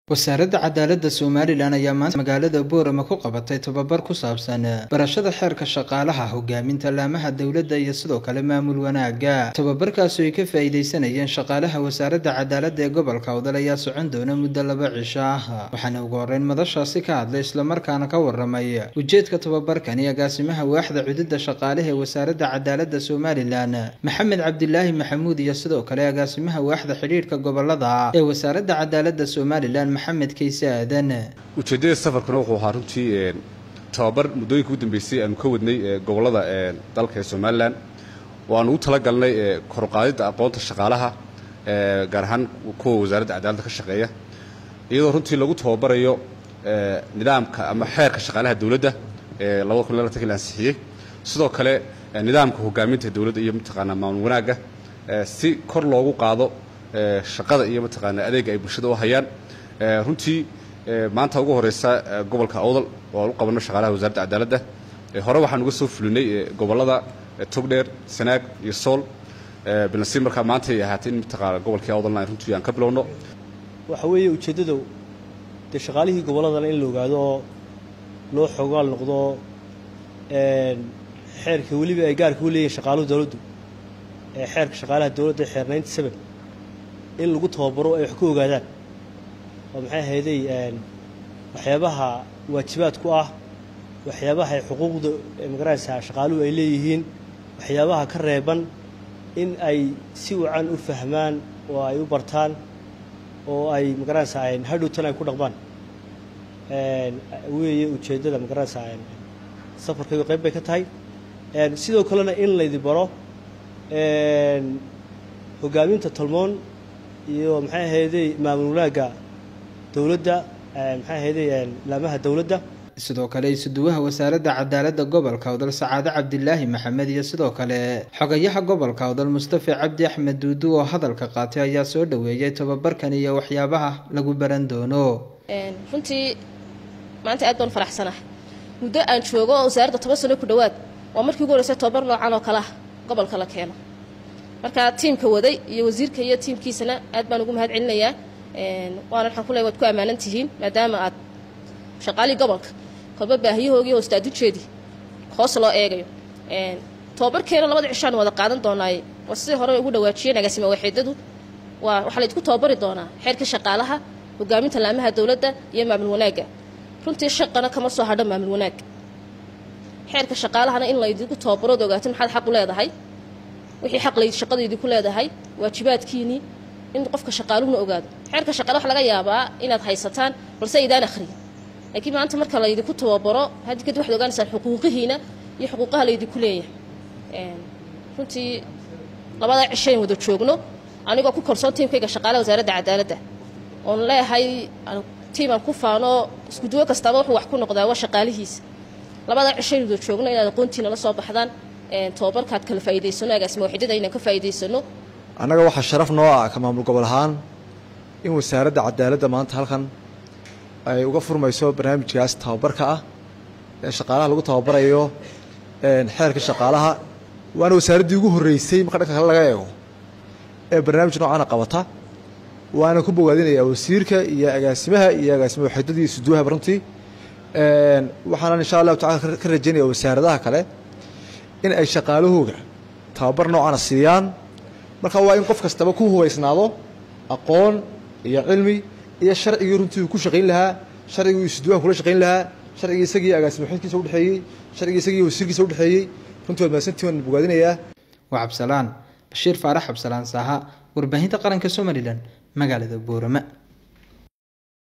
wasaaradda cadaaladda somalilan ayaa maanta magaalada boorama ku qabatay tababar ku saabsan barashada xeerka shaqaalaha hogaaminta laamaha dowladda iyo sidoo kale maamul wanaaga tababarkaasi ay ka faa-iideysanayeen shaqaalaha wasaaradda cadaaladda ee gobolka awdal ayaa socon doona muddo laba cisho ah waxaana ugu horeyn madashaasi ka hadlay islamarkaana ka waramay ujeedka tababarkani agaasimaha waaxda cududda shaqaalaha ee wasaaradda cadaaladda somalilan maxamed cabdilaahi maxamuud iyo sidoo kale agaasimaha waaxda xidhiidhka gobolada ee wasaaradda cadaaladda somalilan maxamed kayse aadan ujeeddada safarkuna wuxuu ahaa runtii tababar muddooyinka ugu dambeysay aanu ka wadnay gobollada dalka ee somalilan oo aanu ugu talagalnay koruqaadidda aqoonta shaqaalaha gaar ahaan kuwa wasaaradda cadaaladda ka shaqeeya iyadoo runtii lagu tababarayo nidaamka ama xeerka shaqaalaha dowladda ee labada kun labatanki la ansixiyey sidoo kale nidaamka hogaaminta dowladda iyo mataqaanaa maamul wanaagga si kor loogu qaado shaqada iyo mataqaanaa adeega ay bulshada u hayaan runtii maanta ugu horeysa gobolka awdal oo aan u qabanno shaqaalaha wasaaradda cadaaladda hore waxaan uga soo fulinay gobollada togdheer sanaag iyo sool balnasiib markaa maanta ay ahaatay in mataqaana gobolkii awdalna runtii aan ka bilowno waxa weeye ujeeddada dee shaqaalihii gobolladana in la ogaado oo loo xoogaal noqdo xeerka weliba ay gaarka u leeyihin shaqaaluhu dowladdu ee xeerka shaqaalaha dowladda xeer ninety seven in lagu tababaro ay wax ku ogaadaan oo maxay ahayday waxyaabaha waajibaad ku ah waxyaabaha ay xuquuqda magaranaysaa shaqaaluhu ay leeyihiin waxyaabaha ka reeban in ay si wacan u fahmaan oo ay u bartaan oo ay magaranaysaa hadhowtan ay ku dhaqmaan weeye ujeeddada magaranaysaa safarkaygu qayb bay ka tahay sidoo kalena in laydi baro hogaaminta tolmoon iyo maxay ahayday maamul wanaagga dowladda maxay ahayday laamaha dowladda sidoo kale isuduwaha wasaaradda cadaaladda gobolka awdal sacaade cabdilaahi maxamed iyo sidoo kale xogayaha gobolka awdal mustafa cabdi axmed duudu oo hadalka qaatay ayaa soo dhaweeyay tababarkan iyo waxyaabaha lagu baran doono runtii maanta aad baan faraxsanahay muddo aan joogo oo wasaaradda toban sano ku dhowaad waa markii ugu horeysay tobabar noocan oo kale ah gobolka la keeno marka tiimka waday iyo wasiirka iyo tiimkiisana aad baan ugu mahad celinayaa waana waxaan ku leey waad ku ammaanan tihiin maadaama aad shaqaalihii gobolka kolba baahiyahoogii hoostaadinjeedii hoos loo eegayo tobabarkeena labada cishaan wada qaadan doonaaye waa sidii hore ugu dhawaajiyeen agaasima waaxiidadu waa waxaa laydinku tababari doonaa xeerka shaqaalaha hogaaminta laamaha dowladda iyo maamul wanaagga runtii shaqana kama soo hadho maamul wanaag xeerka shaqaalahana in laydinku tababarood ogaatin maxaad xaq u leedahay wixii xaq layd shaqadaydii ku leedahay waajibaadkiinii in qofka shaqaaluhuna ogaado xeerka shaqaale waxa laga yaabaa inaad haysataan balse aydaan akhriyin laakiin maanta marka laydinku tababaro haddi kadib waxad ogaanaysaan xuquuqihiina iyo xuquuqaha laydinku leeyahay runtii labadaa cishayn wada joogno anigoo ku kalsoon tiimkayga shaqaalaha wasaaradda cadaaladda oon leeyahay tiimaan ku faano iskuduwo kastaaba wuxuu wax ku noqdaa waa shaqaalihiisa labadaa cishayn wada joogno inaad aqoontiina la soo baxdaan tababarkaad kala faa'iidaysano agaasima waxidada inaan ka faa'iidaysano annaga waxaa sharaf noo ah ka maamul gobol ahaan in wasaaradda cadaaladda maanta halkan ay uga furmayso barnaamijkaas tababarka ah ee shaqaalaha lagu tababarayo xeerka shaqaalaha waana wasaaraddii ugu horreysay marka dhanka kale laga eego ee barnaamij noocaana qabata waana ku bogaadinayaa wasiirka iyo agaasimaha iyo agaasima waxidadii isuduwahaba runtii waxaana insha allahu tacala ka rajaynaya wasaaradaha kale in ay shaqaalahooga tababar noocana siiyaan marka waa in qof kastaba ku hubaysnaado aqoon iyo cilmi iyo sharcigii runtii uu ku shaqayn lahaa sharcigii isuduwaha kula shaqayn lahaa sharcigii isagii agaasima xidkiisa udhexeeyey sharcigii isagii wasiirkiisa udhexeeyey runtii waad mahadsantii waan bogaadinayaa waa cabsalaan bashiir faarax cabsalaan saaha warbaahinta qaranka somalilan magaalada boorama